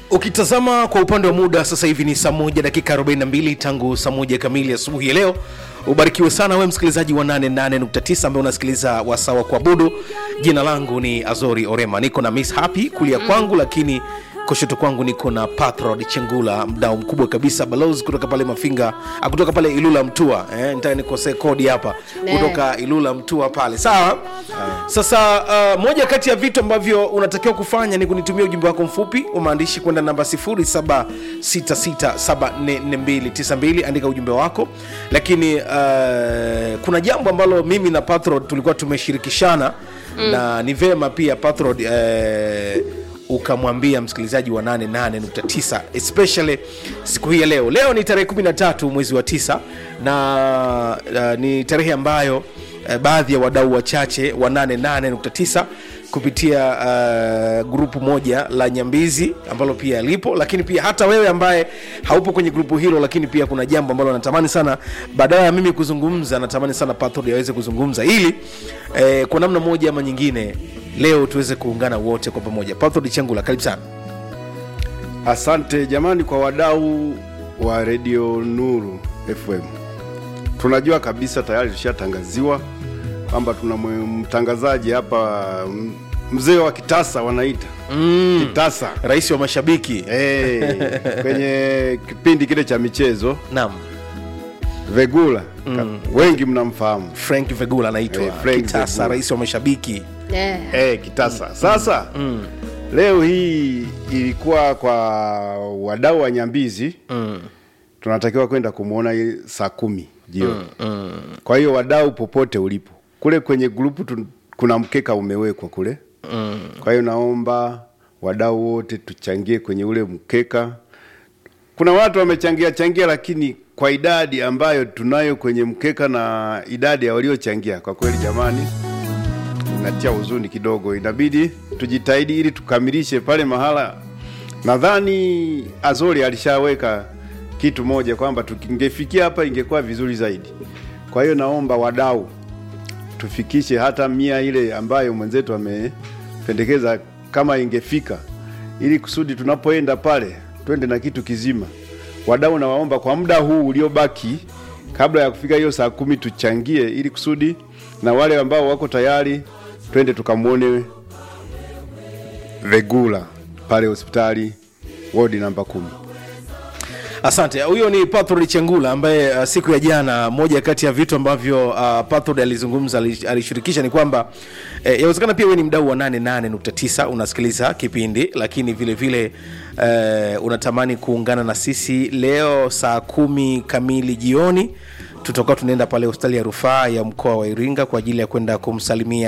ukitazama kwa upande wa muda sasa hivi ni saa moja dakika 42 tangu saa moja kamili asubuhi ya leo ubarikiwe sana we msikilizaji wa 88.9 ambaye unasikiliza wasawa kuabudu jina langu ni azori orema niko na miss happy kulia kwangu lakini kushoto kwangu niko na patrod chengula mdao mkubwa kabisa balozi kutoka pale mafinga ah, kutoka pale ilula mtua eh, nitaka nikosee kodi hapa Ne. kutoka ilula mtua pale sawa sasa uh, moja kati ya vitu ambavyo unatakiwa kufanya ni kunitumia ujumbe wako mfupi wa maandishi kwenda namba 0766744292 andika ujumbe wako lakini uh, kuna jambo ambalo mimi na patrod tulikuwa tumeshirikishana mm. na ni vema pia patrod uh, ukamwambia msikilizaji wa 88.9 especially siku hii ya leo leo ni tarehe 13 mwezi wa 9 na uh, ni tarehe ambayo uh, baadhi ya wadau wachache wa 88.9 kupitia uh, grupu moja la nyambizi ambalo pia lipo lakini pia hata wewe ambaye haupo kwenye grupu hilo lakini pia kuna jambo ambalo natamani sana badala ya mimi kuzungumza natamani sana patrod aweze kuzungumza ili eh, kwa namna moja ama nyingine leo tuweze kuungana wote kwa pamoja patrod chengula karibu sana Asante jamani kwa wadau wa redio Nuru FM. Tunajua kabisa tayari tushatangaziwa kwamba tuna mwe- mtangazaji hapa m- mzee wa kitasa wanaita mm. kitasa rais wa mashabiki hey, kwenye kipindi kile cha michezo naam Vegula mm. wengi mnamfahamu frank vegula anaitwa Eh, Frank kitasa Vegula. rais wa mashabiki Eh, hey, kitasa sasa mm. leo hii ilikuwa kwa wadau wa Nyambizi mm. tunatakiwa kwenda kumwona ye- saa kumi jioni mm, mm. kwa hiyo wadau popote ulipo kule kwenye grupu tu, kuna mkeka umewekwa kule mm. kwa hiyo naomba wadau wote tuchangie kwenye ule mkeka kuna watu wamechangia changia lakini kwa idadi ambayo tunayo kwenye mkeka na idadi ya waliochangia kwa kweli jamani inatia huzuni kidogo inabidi tujitahidi ili tukamilishe pale mahala nadhani azori alishaweka kitu moja kwamba tukingefikia hapa ingekuwa vizuri zaidi kwa hiyo naomba wadau tufikishe hata mia ile ambayo mwenzetu amependekeza kama ingefika ili kusudi tunapoenda pale twende na kitu kizima wadau nawaomba kwa muda huu uliobaki kabla ya kufika hiyo saa kumi tuchangie ili kusudi na wale ambao wako tayari twende tukamwone vegula pale hospitali wodi namba kumi asante huyo ni patrod chengula ambaye uh, siku ya jana moja kati ya vitu ambavyo uh, patrod alizungumza ali- alishirikisha ni kwamba eh, yawezekana pia wewe ni mdau wa 88.9 unasikiliza kipindi lakini vile vile eh, unatamani kuungana na sisi leo saa kumi kamili jioni tutakuwa tunaenda pale hospitali ya rufaa ya mkoa wa iringa kwa ajili ya kwenda kumsalimia